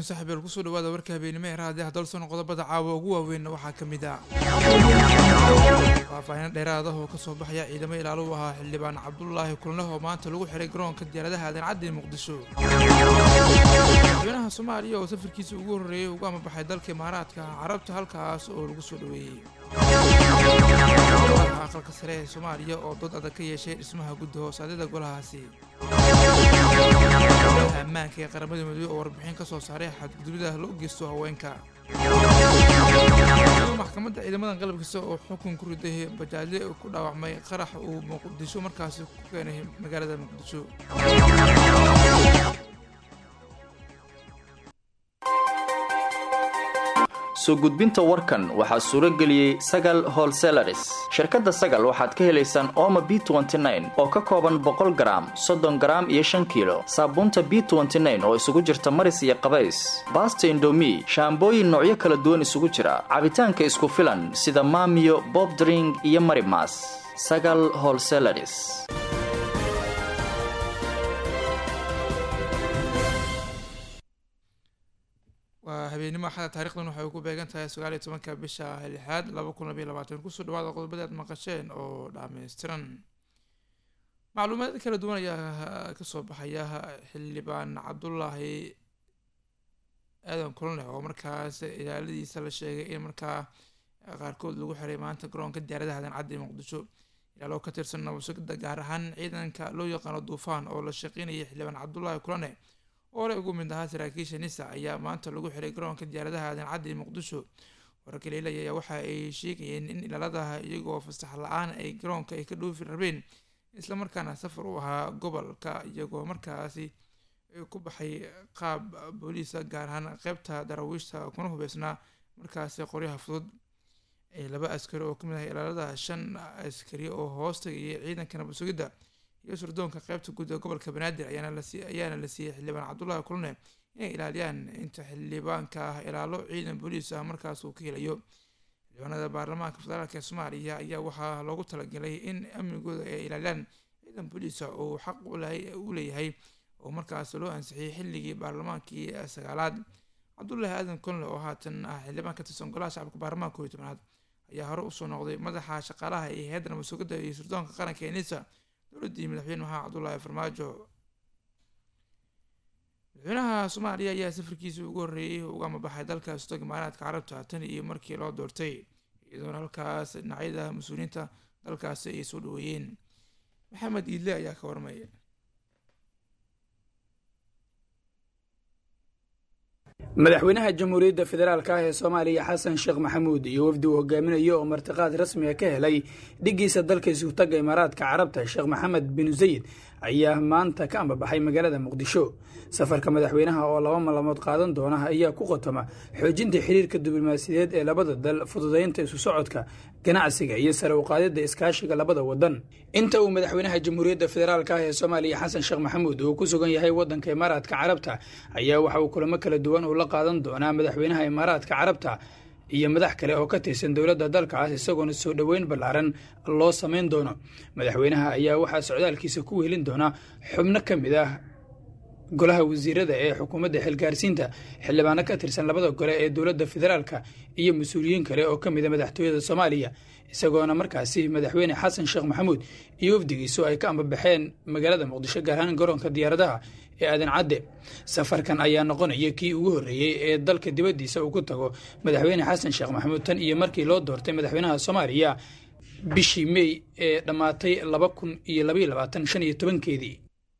saaxiibeel kusoo dhawaada warka habeenimo ee raadiyaha dalsoon qodobada caawa ugu waaweynna waxaa ka mid ah faahfaahin dheeraad ah oo kasoo baxaya ciidamo ilaalo u ahaa xildhibaan cabdulaahi kulneh oo maanta lagu xiray garoonka diyaaradaha aadan caddi muqdisho madaxweynaha soomaaliya oo safarkiisa ugu horreeyey ugu amabaxay dalka imaaraadka carabta halkaas oo lagu soo dhaweeyey aqalka sare ee soomaaliya oo dood adag ka yeeshay dhismaha guddi hoosaadyada golahaasi ammaanka ee qaramada midoobey oo warbixin ka soo saaray xadgudubida loo geysto haweenka maxkamadda ciidamadan qalabkiisa oo xukun ku riday bajaajle ku dhaawacmay qarax uu muqdisho markaasi ku keenay magaalada muqdisho soo gudbinta warkan waxaa suuro geliyey sagal holselaris shirkadda sagal waxaad ka helaysaan ooma b oo ka kooban boqol garaam soddon garaam iyo shan kiilo saabuunta b oo isugu jirta maris iyo qabays baasta indomi shaambooyin noocyo kala duwan isugu jira cabitaanka isku filan sida maamiyo bobdring iyo marimas sagal holselaris waa habeenimo axada taarikhdan waxay ku beegan tahay sagaal iyo tobanka bisha lixaad laba kun labayo labaatan kusoo dhawaada qodobada aad maqasheen oo dhammaystiran macluumaad kala duwan ayaa kasoo baxaya xildhibaan cabdulaahi aadan kulane oo markaas ilaaladiisa la sheegay in markaa qaarkood lagu xiray maanta garoonka diyaaradaha aadan caddi muqdisho ilaalo ka tirsan nabasugida gaar ahaan ciidanka loo yaqaano duufaan oo la shaqeynayay xildhibaan cabdulaahi kulane oo hore ugu mid ahaa saraakiisha nisa ayaa maanta lagu xiray garoonka diyaaradaha aadan caddi muqdisho wararka leelaya ayaa waxa ay sheegayeen in ilaaladaha iyagoo fasax la-aan ay garoonka ay ka dhoofi rabeen islamarkaana safar u ahaa gobolka iyagoo markaasi ku baxay qaab booliisa gaar ahaan qeybta daraawiishta kuna hubeysnaa markaasi qoryaha fudud laba askari oo kamid ah ilaalada shan askari oo hoos tagayay ciidanka nabad sugidda iyo surdoonka qeybta guud ee gobolka banaadir ayaana la siiyey xildhibaan cabdulaahi kulne inay ilaaliyaan inta xildhibaanka ah ilaalo ciidan booliis ah markaas uu ka helayo xildhibaanada baarlamaanka federaalk ee soomaaliya ayaa waxaa loogu talagalay in amnigooda ay ilaaliyaan ciidan booliisa uu xaq u leeyahay oo markaas loo ansixiyey xilligii baarlamaankii sagaalaad cabdulaahi aadan kulne oo haatan ah xildhibaan ka tirsan golaha shacabka baarlamaanka kooiyo tobnaad ayaa hore usoo noqday madaxa shaqaalaha iyo hay-adda nabad sugidda iyo surdoonka qaranka ee nisa dowladdii madaxweyne maxamed cabdulaahi farmaajo madaxweynaha soomaaliya ayaa safarkiisii ugu horreeyey uga amabaxay dalka sutog imaaraadka carabta tan iyo markii loo doortay iyadoona halkaas dhinacyada mas-uuliyiinta dalkaasi ay soo dhaweeyeen maxamed iidle ayaa ka warmaya madaxweynaha jamhuuriyadda federaalk ah ee soomaaliya xasan sheekh maxamuud iyo wafdi uu hogaaminayo oo martiqaad rasmiga ka helay dhiggiisa dalka isutaga imaaraadka carabta sheekh maxamed bin zayid ayaa maanta ka ambabaxay magaalada muqdisho safarka madaxweynaha oo laba malamood qaadan doona ayaa ku qotoma xoojinta xiriirka diblomaasiyadeed ee labada dal fududaynta isu socodka ganacsiga iyo sare uqaadida iskaashiga labada wadan inta uu madaxweynaha jamhuuriyadda federaalk ah ee soomaaliya xasan sheekh maxamuud uu ku sugan yahay wadanka imaaraadka carabta ayaa waxa uu kulamo kala duwan uu la qaadan doonaa madaxweynaha imaaraadka carabta iyo madax kale oo ka tirsan dowladda dalkaas isagoona soo dhoweyn ballaaran loo samayn doono madaxweynaha ayaa waxaa socdaalkiisa ku wehelin doonaa xubno ka mid ah golaha wasiirada ee xukuumadda xilgaarsiinta xildhibaano ka tirsan labada gole ee dowladda federaalka iyo mas-uuliyiin kale oo ka mid a madaxtooyada soomaaliya isagoona markaasi madaxweyne xasan sheekh maxamuud iyo wafdigiisu ay ka ambabaxeen magaalada muqdisho gaar ahaan garoonka diyaaradaha ee aadan cadde safarkan ayaa noqonaya kii ugu horreeyey ee dalka dibaddiisa uu ku tago madaxweyne xasan sheekh maxamuud tan iyo markii loo doortay madaxweynaha soomaaliya bishii mey ee dhammaatay laba kun iyo labaiyo labaatan shan iyo tobankeedii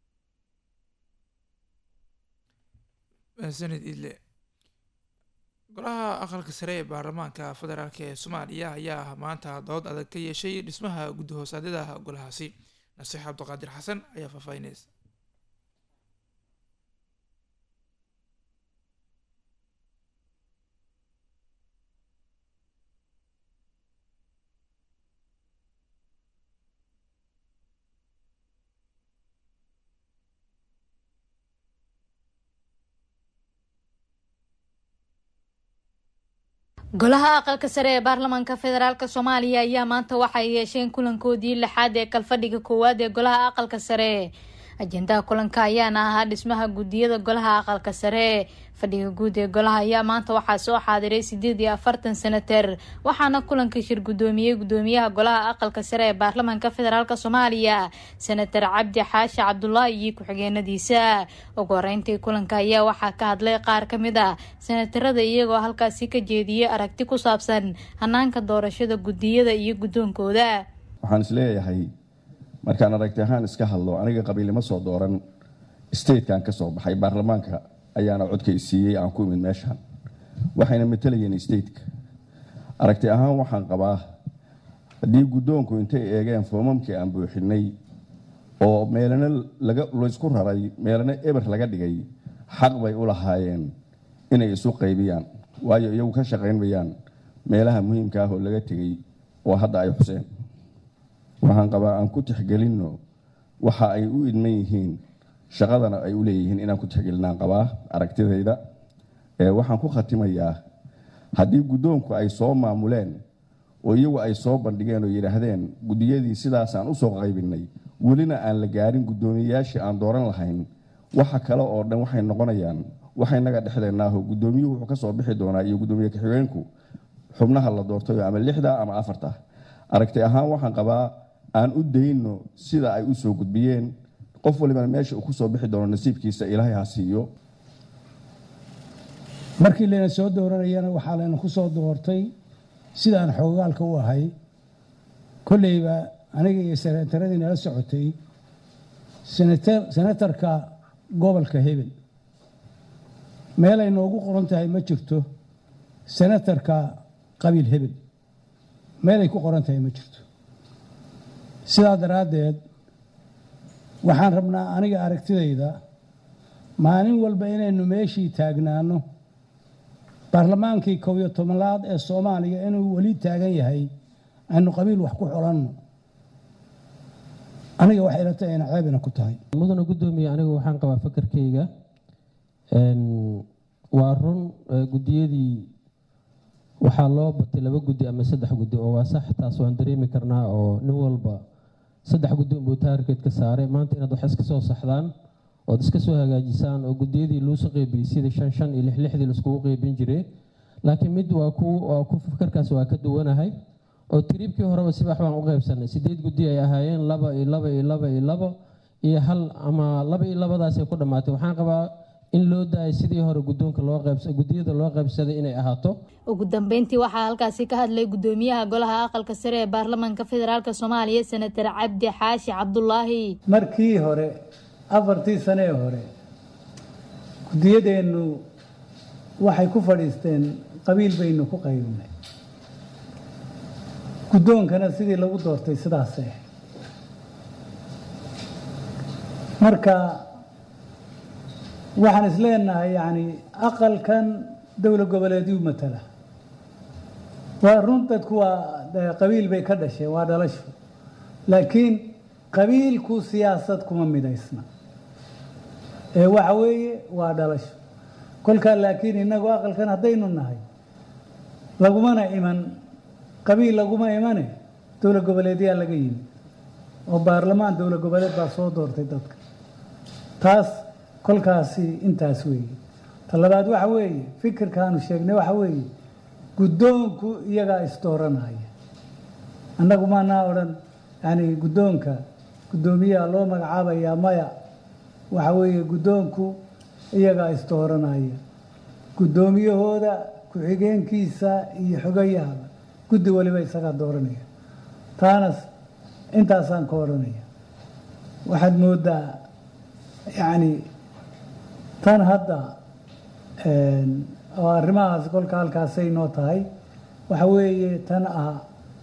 sanid idle golaha aqalka sare ee baarlamaanka federaalk ee soomaaliya ayaa maanta dood adag ka yeeshay dhismaha guddi hoosaadyada golahaasi nasiix cabdiqaadir xasan ayaa faahfaahinaysa golaha aqalka sare ee baarlamaanka federaalk soomaaliya ayaa maanta waxay yeesheen kulankoodii lixaad ee kalfadhiga koowaad ee golaha aqalka sare ajendaha kulanka ayaana ahaa dhismaha guddiyada golaha aqalka sare fadhiga guud ee golaha ayaa maanta waxaa soo xaadiray sideed iyo afartan senater waxaana kulanka shir guddoomiyey guddoomiyaha golaha aqalka sare ee baarlamaanka federaalk soomaaliya senator cabdi xaashi cabdulaahi iyo ku-xigeenadiisa ugu horeyntii kulanka ayaa waxaa ka hadlay qaar ka mid a senatarada iyagoo halkaasi ka jeediyey aragti ku saabsan hanaanka doorashada guddiyada iyo guddoonkooda waxaan isleeyahay markaan aragti ahaan iska hadlo aniga qabiilnimo soo dooran statekan ka soo baxay baarlamaanka ayaana codka isiiyey aan ku imid meeshaan waxayna matalayeen stateka aragti ahaan waxaan qabaa haddii guddoonku intay eegeen foomamkii aan buuxinay oo meelana laysku raray meelana eber laga dhigay xaq bay u lahaayeen inay isu qaybiyaan waayo iyagu ka shaqaynmayaan meelaha muhiimka ah oo laga tegey oo hadda ay xuseen waxaan qabaa aan ku tixgelinno waxa ay u idman yihiin shaqadana ay u leeyihiin inaan ku tixgelinaan qabaa aragtidayda waxaan ku khatimayaa haddii guddoonku ay soo maamuleen oo iyagu ay soo bandhigeen oo yidhaahdeen guddiyadii sidaasaan u soo qaybinay welina aan la gaarin guddoomiyeyaashii aan dooran lahayn waxa kale oo dhan waxay noqonayaan waxaynaga dhexdeenaaho guddoomiyuhu wuxuu ka soo bixi doonaa iyo guddoomiye ka-xigeenku xubnaha la doortayo ama lixda ama afarta aragti ahaan waxaan qabaa aan u dayno sida ay u soo gudbiyeen qof walibana meesha uu ku soo bixi doono nasiibkiisa ilaahay ha siiyo markii layna soo dooranayana waxaa layna ku soo doortay sidaan xoogaalka u ahay kolleyba aniga iyo senataradii nala socotay senatarka gobolka hebel meelay noogu qoran tahay ma jirto senatarka qabiil hebel meelay ku qoran tahay ma jirto sidaa daraaddeed waxaan rabnaa aniga aragtidayda maalin walba inaynu meeshii taagnaano baarlamaankii kow iyo tobanaad ee soomaaliya inuu weli taagan yahay aynu qabiil wax ku xolanno aniga waxay ila tahay ina ceebina ku tahay mudana guddoomiye anigu waxaan qabaa fakarkayga waa run guddiyadii waxaa loo batay laba guddi ama saddex guddi oo waa sax taas waan dareemi karnaa oo nin walba saddex guddi unbuu taargeed ka saaray maanta inaad wax iska soo saxdaan ood iska soo hagaajisaan oo guddiyadii luusu qeybiyey sidii shan shan iyo lix lixdii laiskugu qeybin jiray laakiin mid waa ku waa ku fakarkaas waa ka duwanahay oo tiriibkii horeba sibax baan u qaybsanay sideed guddi ay ahaayeen laba iyo laba iyo laba iyo labo iyo hal ama laba iyo labadaasay ku dhammaatay waxaan qabaa in loo daayay sidii hore guddoonka loo qaybsa guddiyada loo qaybsaday inay ahaato ugu dambeyntii waxaa halkaasi ka hadlay guddoomiyaha golaha aqalka sare ee baarlamaanka federaalk soomaaliya senatar cabdi xaashi cabdulaahi markii hore afartii sane ee hore guddiyadeennu waxay ku fadhiisteen qabiil baynu ku qaybinay guddoonkana sidii lagu doortay sidaase marka waxaan isleenahay yani aqalkan dowla goboleedyu matala waa run dadku waa qabiil bay ka dhasheen waa dhalasho laakiin qabiilku siyaasad kuma midaysna ee waxa weeye waa dhalasho kolkaa laakiin inagu aqalkan haddaynu nahay lagumana iman qabiil laguma imane dowla goboleedyaa laga yimi oo baarlamaan dowla goboleed baa soo doortay dadka taas kolkaasi intaas weeye ta labaad waxa weeye fikirkaanu sheegnay waxa weeye guddoonku iyagaa isdooranaya annagu maanaa odhan yani guddoonka guddoomiyaha loo magacaabayaa maya waxa weeye guddoonku iyagaa isdooranaya guddoomiyahooda ku-xigeenkiisa iyo xogayahaba guddi waliba isagaa dooranaya taanas intaasaan ka odhanaya waxaad moodaa yacni tan hadda oo arrimahaas kolka halkaasay noo tahay waxa weeye tan ah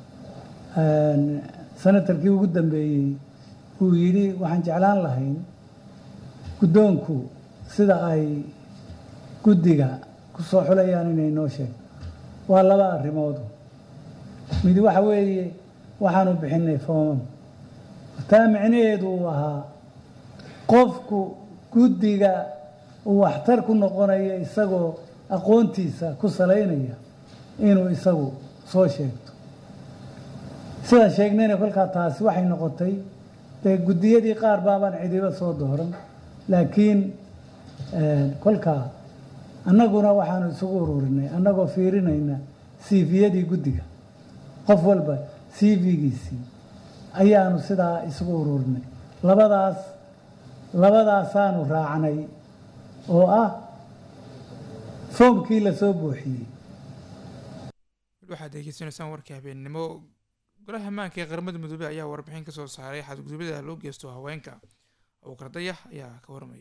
senatarkii ugu dambeeyey uu yidhi waxaan jeclaan lahayn guddoonku sida ay guddiga ku soo xulayaan inay noo sheego waa laba arrimoodu mid waxa weeye waxaanu bixinay foomam taa micnaheedu uu ahaa qofku guddiga uu waxtar ku noqonayo isagoo aqoontiisa ku salaynaya inuu isagu soo sheegto sidaan sheegnayna kolkaa taasi waxay noqotay dee guddiyadii qaar baabaan cidiba soo dooran laakiin kolkaa annaguna waxaanu isugu ururinay annagoo fiirinayna cviyadii guddiga qof walba cv-giisii ayaanu sidaa isugu ururinay labadaas labadaasaanu raacnay oo ah foomkii lasoo buuxiyey waxaad degeysanaysaan warkii habeennimo golaha ammaanka ee qaramada midoobey ayaa warbixin ka soo saaray xadgudubyada loo geysto haweenka abuukar dayax ayaa ka warmayay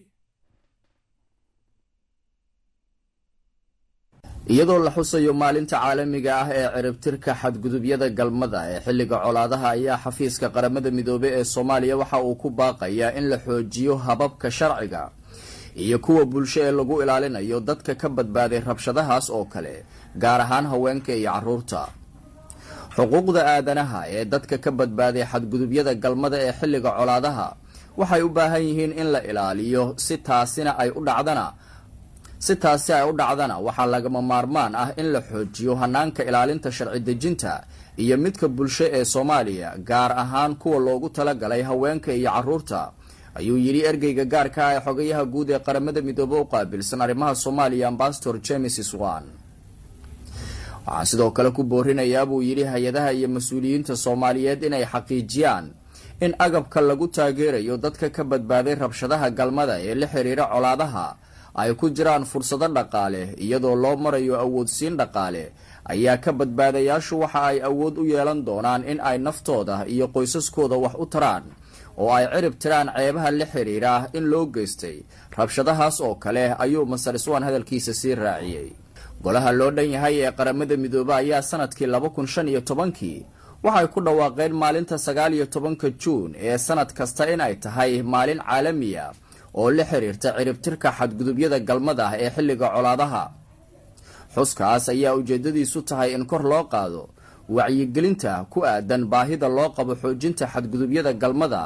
iyadoo la xusayo maalinta caalamiga ah ee ciribtirka xadgudubyada galmada ee xilliga colaadaha ayaa xafiiska qaramada midoobey ee soomaaliya waxa uu ku baaqayaa in la xoojiyo hababka sharciga iyo kuwa bulsho ee lagu ilaalinayo dadka ka badbaaday rabshadahaas oo kale gaar ahaan haweenka iyo caruurta xuquuqda aadanaha ee dadka ka badbaaday xadgudubyada galmada ee xilliga colaadaha waxay u baahan yihiin in la ilaaliyo si taasina ay u dhacdana si taasi ay u dhacdana waxaa lagama maarmaan ah in la xoojiyo hanaanka ilaalinta sharci dejinta iyo midka bulsho ee soomaaliya gaar ahaan kuwa loogu talagalay haweenka iyo caruurta ayuu yidhi ergeyga gaarka ah ee xogayaha guud ee qaramada midoobe u qaabilsan arrimaha soomaaliya ambasador james swan waxaan sidoo kale ku boorinayaa buu yidhi hay-adaha iyo mas-uuliyiinta soomaaliyeed inay xaqiijiyaan in agabka lagu taageerayo dadka ka badbaaday rabshadaha galmada ee la xiriira colaadaha ay ku jiraan fursado dhaqaale iyadoo loo marayo awoodsiin dhaqaale ayaa ka badbaadayaashu waxa ay awood u yeelan doonaan in ay naftooda iyo qoysaskooda wax u taraan oo ay cirib tiraan ceebaha la xiriira in loo geystay rabshadahaas oo kale ayuu masar iswaan hadalkiisa sii raaciyey golaha loo dhan yahay ee qaramada midoobe ayaa sanadkii laba kun shan iyo tobankii waxay ku dhawaaqeen maalinta sagaal iyo tobanka juun ee sanad kasta in ay tahay maalin caalamiya oo la xiriirta ciribtirka xadgudubyada galmada ah ee xilliga colaadaha xuskaas ayaa ujeedadiisu tahay in kor loo qaado wacyigelinta ku aadan baahida loo qabo xoojinta xadgudubyada galmada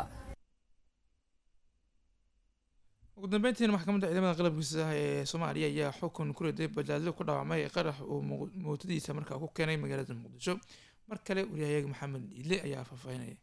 ugu dambeyntiina maxkamadda ciidamada qalabkiisa ee soomaaliya ayaa xukun ku riday bajaajyo ku dhaawacmay qarax uu mootadiisa markaa ku keenay magaalada muqdisho mar kale waryahayaga maxamed iidle ayaa faahfaahinaya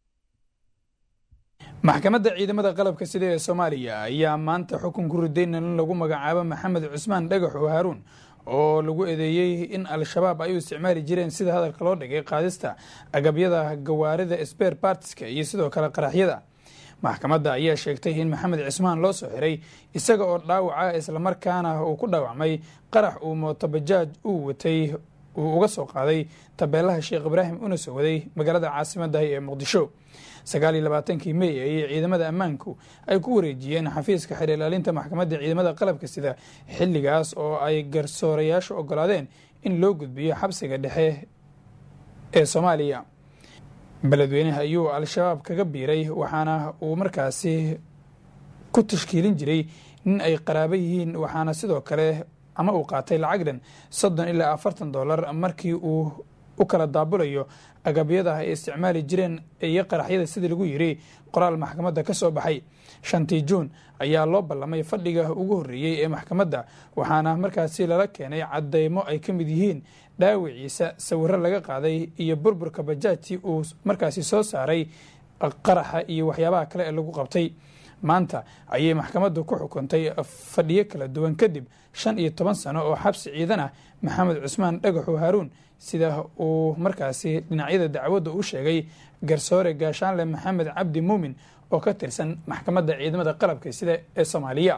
maxkamadda ciidamada qalabka sida ee soomaaliya ayaa maanta xukun ku riday nin lagu magacaabo maxamed cusmaan dhagax oo haaruun oo lagu eedeeyey in al-shabaab ay u isticmaali jireen sida hadalka loo dhigay qaadista agabyada gawaarida sber bartiska iyo sidoo kale qaraxyada maxkamadda ayaa sheegtay in maxamed cismaan loo soo xiray isaga oo dhaawaca islamarkaana uu ku dhaawacmay qarax uu mootobajaaj uu watay uu uga soo qaaday tabeelaha sheekh ibraahim una soo waday magaalada caasimaddahi ee muqdisho sagaal iyo labaatankii mey ayay ciidamada ammaanku ay ku wareejiyeen xafiiska xeer ilaalinta maxkamadda ciidamada qalabka sida xilligaas oo ay garsoorayaashu ogolaadeen in loo gudbiyo xabsiga dhexe ee soomaaliya beledweynaha ayuu al-shabaab kaga biiray waxaana uu markaasi ku tashkiilin jiray nin ay qaraabo yihiin waxaana sidoo kale ama uu qaatay lacag dhan soddon ilaa afartan dollar markii uu u kala daabulayo agabyada ay isticmaali jireen iyo qaraxyada sidii lagu yiri qoraal maxkamadda ka soo baxay shantii juun ayaa loo ballamay fadhiga ugu horreeyey ee maxkamadda waxaana markaasi lala keenay cadeymo ay ka mid yihiin dhaawiciisa sawiro laga qaaday iyo burburka bajaajtii uu markaasi soo saaray qaraxa iyo waxyaabaha kale ee lagu qabtay maanta ayay maxkamaddu ku xukuntay fadhiyo kala duwan kadib shan iyo toban sano oo xabsi ciidan ah maxamed cusmaan dhagaxu haaruun sida uu markaasi dhinacyada dacwadda u sheegay garsoore gaashaanle maxamed cabdi muumin oo ka tirsan maxkamadda ciidamada qalabka sida ee soomaaliya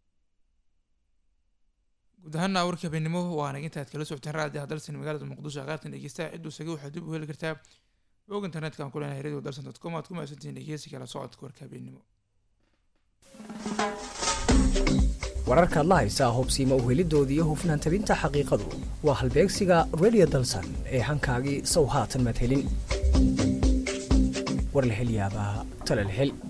guud ahaana warkii habeenimo waana intaad kala socoteen raadiyaha dalsan magaalada muqdisho qaartan dhegeystaha cidduu saga waxaad dib u heli kartaa bog internetka aan ku leenahay radio dalsan dot com aad ku mahadsantihiin dhegeysi kala socodka warka habeenimo wararkaad la haysaa hobsiima u helidoodii iyo hufnaan tabinta xaqiiqadu waa halbeegsiga redio dalsan ee hankaagii sow haatan maad helin war la hel yaabaa tala la hel